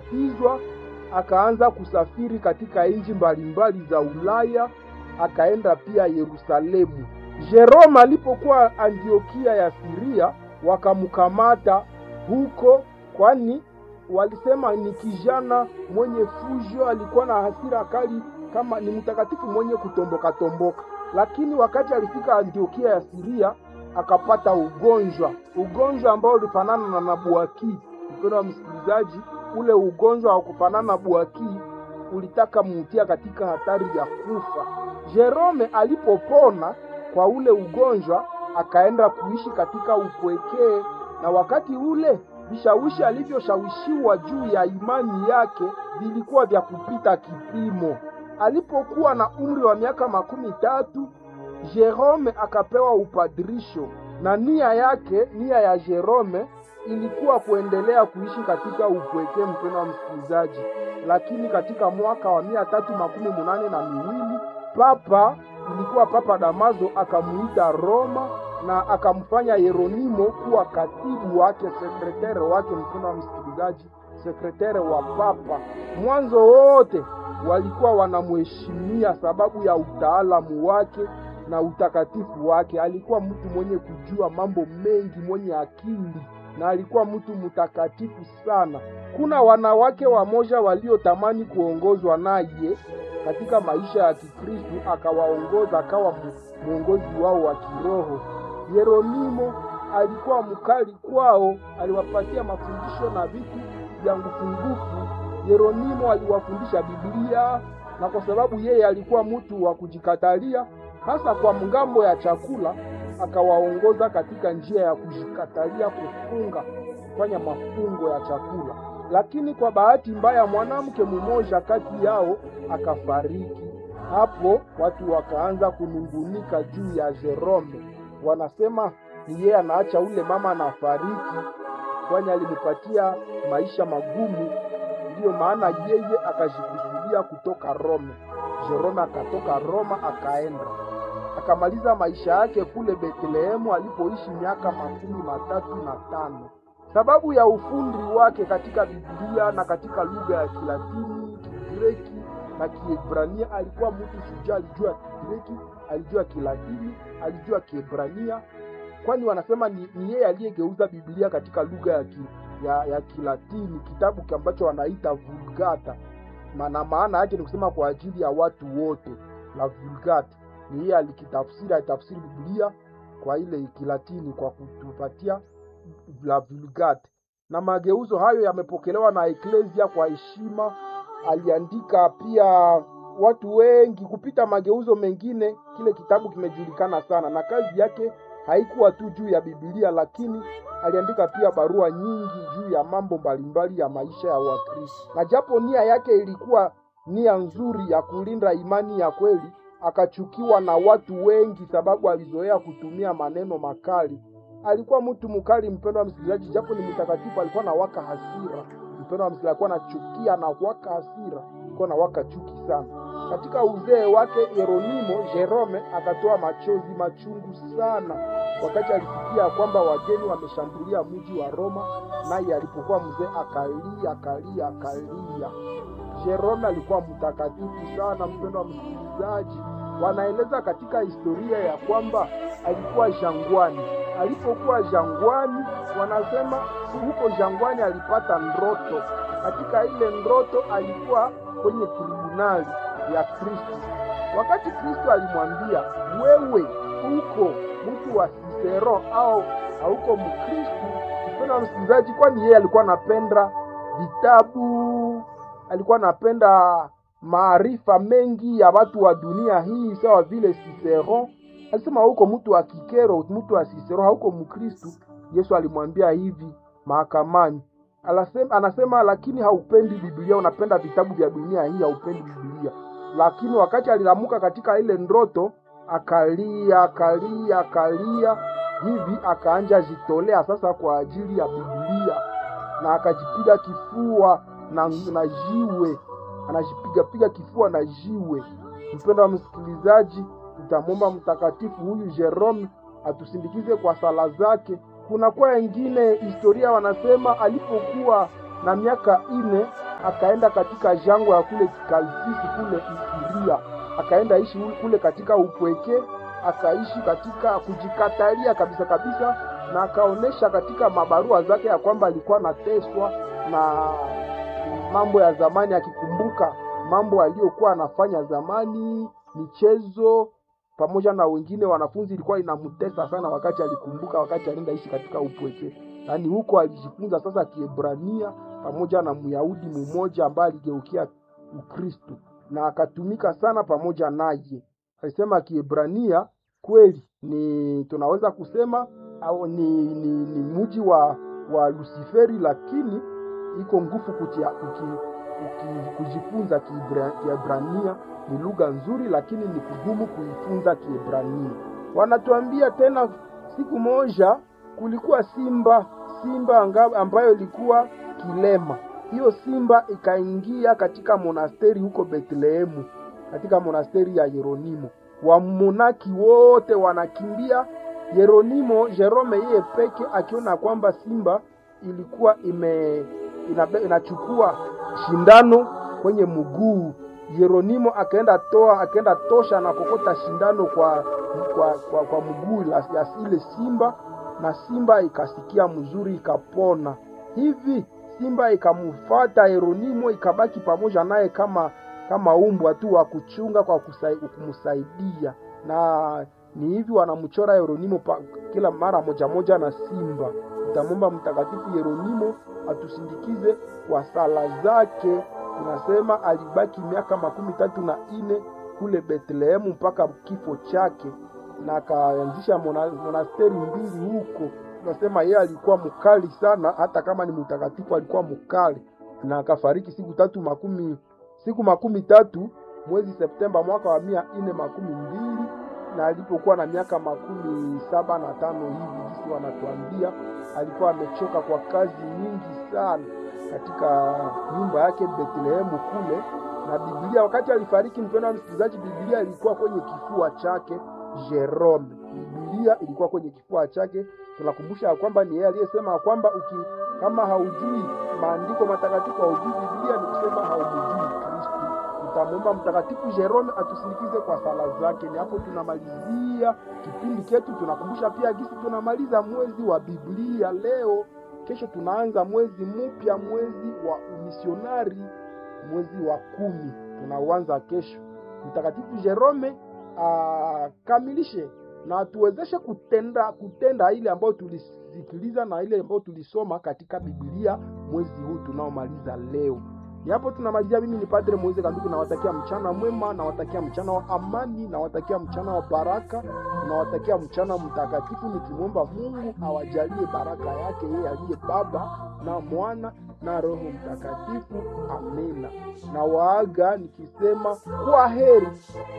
akabatizwa, akaanza kusafiri katika nchi mbalimbali za Ulaya, akaenda pia Yerusalemu. Jerome alipokuwa Antiokia ya Siria, wakamkamata huko, kwani walisema ni kijana mwenye fujo, alikuwa na hasira kali, kama ni mtakatifu mwenye kutomboka tomboka. Lakini wakati alifika Antiokia ya Siria akapata ugonjwa, ugonjwa ambao ulifanana na nabuaki. Mpendo wa msikilizaji, ule ugonjwa wa kufanana na buaki ulitaka mutia katika hatari ya kufa. Jerome alipopona kwa ule ugonjwa akaenda kuishi katika upwekee, na wakati ule vishawishi alivyoshawishiwa juu ya imani yake vilikuwa vya kupita kipimo. Alipokuwa na umri wa miaka makumi tatu Jerome akapewa upadrisho, na nia yake, nia ya Jerome ilikuwa kuendelea kuishi katika upwekee, mpendo wa msikilizaji. Lakini katika mwaka wa mia tatu makumi munane na miwili papa ilikuwa Papa Damaso akamuita Roma na akamfanya Yeronimo kuwa katibu wake, sekretere wake, mpendo wa msikilizaji, sekretere wa papa. Mwanzo wote walikuwa wanamheshimia sababu ya utaalamu wake na utakatifu wake. Alikuwa mtu mwenye kujua mambo mengi, mwenye akili na alikuwa mtu mtakatifu sana. Kuna wanawake wamoja waliotamani kuongozwa naye katika maisha ya Kikristu, akawaongoza akawa mwongozi wao wa kiroho. Yeronimo alikuwa mkali kwao, aliwapatia mafundisho na vitu vya ngufungufu. Yeronimo aliwafundisha Biblia, na kwa sababu yeye alikuwa mtu wa kujikatalia, hasa kwa mgambo ya chakula, akawaongoza katika njia ya kujikatalia kufunga, kufanya mafungo ya chakula. Lakini kwa bahati mbaya, mwanamke mmoja kati yao akafariki. Hapo watu wakaanza kunungunika juu ya Jerome, wanasema ni yeye anaacha ule mama anafariki, kwani alimpatia maisha magumu. Ndiyo maana yeye akajikusudia kutoka Rome. Jerome akatoka Roma akaenda akamaliza maisha yake kule Betlehemu alipoishi miaka makumi matatu na tano. Sababu ya ufundi wake katika Biblia na katika lugha ya Kilatini, Kigireki na Kiebrania, alikuwa mtu shujaa. Alijua Kigireki, alijua Kilatini, alijua Kiebrania, kwani wanasema ni, ni yeye aliyegeuza Biblia katika lugha ya, ki, ya, ya Kilatini, kitabu ambacho wanaita Vulgata, na maana yake ni kusema kwa ajili ya watu wote, la Vulgata ni yeye alikitafsiri, alitafsiri Biblia kwa ile Kilatini kwa kutupatia la Vulgate, na mageuzo hayo yamepokelewa na Eklesia kwa heshima. Aliandika pia watu wengi kupita mageuzo mengine. Kile kitabu kimejulikana sana, na kazi yake haikuwa tu juu ya Biblia, lakini aliandika pia barua nyingi juu ya mambo mbalimbali ya maisha ya Wakristo, na japo nia yake ilikuwa nia nzuri ya kulinda imani ya kweli akachukiwa na watu wengi sababu alizoea kutumia maneno makali. Alikuwa mtu mkali, mpendo wa msikilizaji, japo ni mtakatifu, alikuwa na waka hasira. Mpendo wa msikilizaji, alikuwa anachukia na waka hasira, alikuwa na waka chuki sana. Katika uzee wake Yeronimo Jerome akatoa machozi machungu sana wakati alisikia kwamba wageni wameshambulia mji wa Roma, naye alipokuwa mzee akalia akalia akalia. Jerome alikuwa mtakatifu sana, mpendo wa msikilizaji. Wanaeleza katika historia ya kwamba alikuwa jangwani. Alipokuwa jangwani, wanasema huko jangwani alipata ndoto. Katika ile ndoto alikuwa kwenye tribunali ya Kristo. Wakati Kristo alimwambia, wewe uko mtu wa Sisero au hauko Mkristu? Mpendo wa msikilizaji, kwani yeye alikuwa anapenda vitabu, alikuwa anapenda maarifa mengi ya watu wa dunia hii, sawa vile Cicero alisema, huko mtu wa Kikero, mtu wa Cicero, hauko Mkristu. Yesu alimwambia hivi mahakamani, anasema, anasema lakini haupendi Biblia, unapenda vitabu vya dunia hii, haupendi Biblia. Lakini wakati alilamuka katika ile ndoto, akalia akalia akalia hivi, akaanja jitolea sasa kwa ajili ya Biblia, na akajipiga kifua na, na jiwe anajipigapiga kifua na jiwe. Mpendo wa msikilizaji, tutamwomba mtakatifu huyu Jerome atusindikize kwa sala zake. Kuna kwa wengine historia wanasema alipokuwa na miaka ine akaenda katika jangwa ya kule Kalfisi kule Isiria, akaenda ishi kule katika upweke, akaishi katika kujikatalia kabisa kabisa, na akaonesha katika mabarua zake ya kwamba alikuwa anateswa na mambo ya zamani, akikumbuka mambo aliyokuwa anafanya zamani, michezo pamoja na wengine wanafunzi, ilikuwa inamtesa sana wakati alikumbuka, wakati alienda ishi katika upweke. Yaani huko alijifunza sasa Kiebrania pamoja na Myahudi mmoja ambaye aligeukia Ukristo na akatumika sana pamoja naye. Alisema Kiebrania kweli ni tunaweza kusema au ni, ni, ni mji wa wa Lusiferi, lakini iko nguvu kutia kuki, kuki, kujifunza Kiebrania ni lugha nzuri, lakini ni kugumu kuifunza Kiebrania. Wanatuambia tena, siku moja kulikuwa simba simba ambayo ilikuwa kilema. Hiyo simba ikaingia katika monasteri huko Betlehemu, katika monasteri ya Yeronimo. Wamonaki wote wanakimbia. Yeronimo Jerome yeye peke akiona kwamba simba ilikuwa ime inabe, inachukua shindano kwenye mguu Yeronimo akaenda toa akaenda tosha na kokota shindano kwa kwa, kwa, kwa mguu ya ile simba na simba ikasikia mzuri ikapona. Hivi simba ikamfuata Yeronimo ikabaki pamoja naye kama kama umbwa tu wa kuchunga kwa kumsaidia, na ni hivi wanamchora Yeronimo kila mara moja moja na simba. Tutamwomba Mtakatifu Yeronimo atusindikize kwa sala zake. Tunasema alibaki miaka makumi tatu na ine kule Betlehemu mpaka kifo chake na akaanzisha monasteri mbili huko. Tunasema yeye alikuwa mkali sana, hata kama ni mtakatifu alikuwa mkali, na akafariki siku tatu makumi siku makumi tatu mwezi Septemba mwaka wa mia ine makumi mbili na alipokuwa na miaka makumi saba na tano hivi, jinsi wanatuambia, alikuwa amechoka kwa kazi nyingi sana katika nyumba yake Betlehemu kule na Biblia. Wakati alifariki, mpendwa msikilizaji, Biblia ilikuwa kwenye kifua chake Jerome. Biblia ilikuwa kwenye kifua chake. Tunakumbusha ya kwamba ni yeye aliyesema kwamba uki kama haujui maandiko matakatifu, haujui Biblia, ni kusema haumjui Kristo. Tutamwomba Mtakatifu Jerome atusindikize kwa sala zake. Ni hapo tunamalizia kipindi chetu. Tunakumbusha pia gisi tunamaliza mwezi wa Biblia leo. Kesho tunaanza mwezi mpya, mwezi wa umisionari, mwezi wa kumi tunauanza kesho. Mtakatifu Jerome akamilishe na atuwezeshe kutenda kutenda ile ambayo tulisikiliza na ile ambayo tulisoma katika Biblia mwezi huu tunaomaliza leo. Ni hapo tunamalizia. Mimi ni Padre Moise Kanduku, nawatakia mchana mwema, nawatakia mchana wa amani, nawatakia mchana wa baraka, nawatakia mchana mtakatifu, nikimwomba Mungu awajalie baraka yake yeye aliye Baba na Mwana na Roho Mtakatifu. Amina. Na waaga nikisema kwa heri.